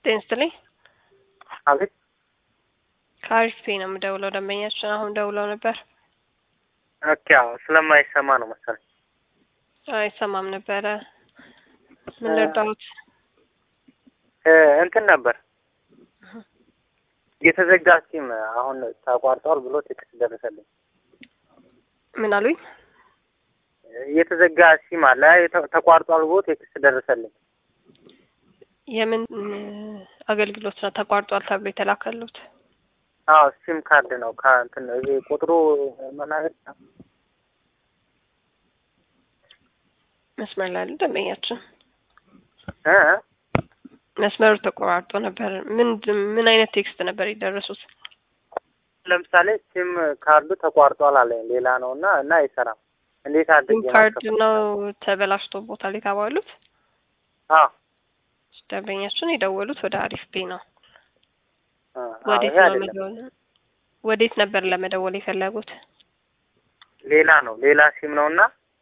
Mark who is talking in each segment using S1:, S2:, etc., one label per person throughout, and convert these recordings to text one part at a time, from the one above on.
S1: ጤና ይስጥልኝ።
S2: አቤት
S1: ከአሪፍ ፔ ነው የምደውለው። ደንበኛችን አሁን ደውለው ነበር።
S2: ኦኬ። አዎ ስለማይሰማ ነው መሰለኝ።
S1: አይሰማም ነበረ። ምን ልርዳዎት?
S2: እ እንትን ነበር የተዘጋ ሲም አሁን ተቋርጧል ብሎ ቴክስት ደረሰልኝ።
S1: ምን አሉኝ?
S2: የተዘጋ ሲም አለ የተ- ተቋርጧል ብሎ ቴክስት ደረሰልኝ።
S1: የምን አገልግሎት ነው ተቋርጧል ተብሎ የተላከሉት?
S2: አዎ ሲም ካርድ ነው ከእንትን ነው ይሄ ቁጥሩ መናገር
S1: መስመር ላይ ያሉ ደንበኛችን
S2: እ
S1: መስመሩ ተቆራርጦ ነበር። ምን ምን አይነት ቴክስት ነበር የደረሱት?
S2: ለምሳሌ ሲም ካርዱ ተቋርጧል አለኝ ሌላ ነው እና እና አይሰራም። እንዴት
S1: ሲም
S2: አድርጌ
S1: ካርድ
S2: ማስከፈት?
S1: ነው ተበላሽቶ ቦታል የተባሉት።
S2: አዎ
S1: ደንበኛችን የደወሉት ወደ አሪፍ ፔ ነው።
S2: አ- አዎ፣
S1: ወዴት
S2: ይሄ
S1: ነው
S2: አይደለም
S1: መደወል ወዴት ነበር ለመደወል የፈለጉት?
S2: ሌላ ነው ሌላ ሲም ነው እና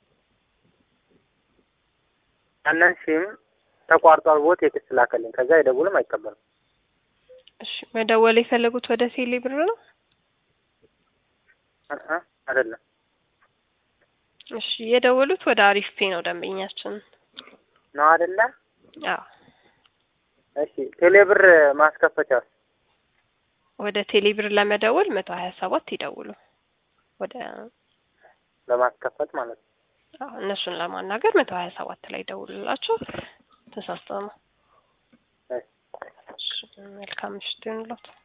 S2: ያንን ሲም ተቋርጧል ብሎ ቴክስት ላከልኝ። ከዛ አይደውልም አይቀበልም።
S1: እሺ መደወል የፈለጉት ወደ ቴሌ ብር ነው?
S2: እ እ አይደለም
S1: እሺ የደወሉት ወደ አሪፍ ፔ ነው ደንበኛችን።
S2: ነው አይደለ?
S1: አዎ
S2: እሺ ቴሌብር ማስከፈቻ
S1: ወደ ቴሌ ብር ለመደወል መቶ ሀያ ሰባት ይደውሉ። ወደ
S2: ለማስከፈት ማለት ነው።
S1: አዎ እነሱን ለማናገር መቶ ሀያ ሰባት ላይ ደውሉላቸው። ተሳስተው ነው።
S2: እሺ።
S1: እሺ መልካም ምሽት ይሁንልዎት።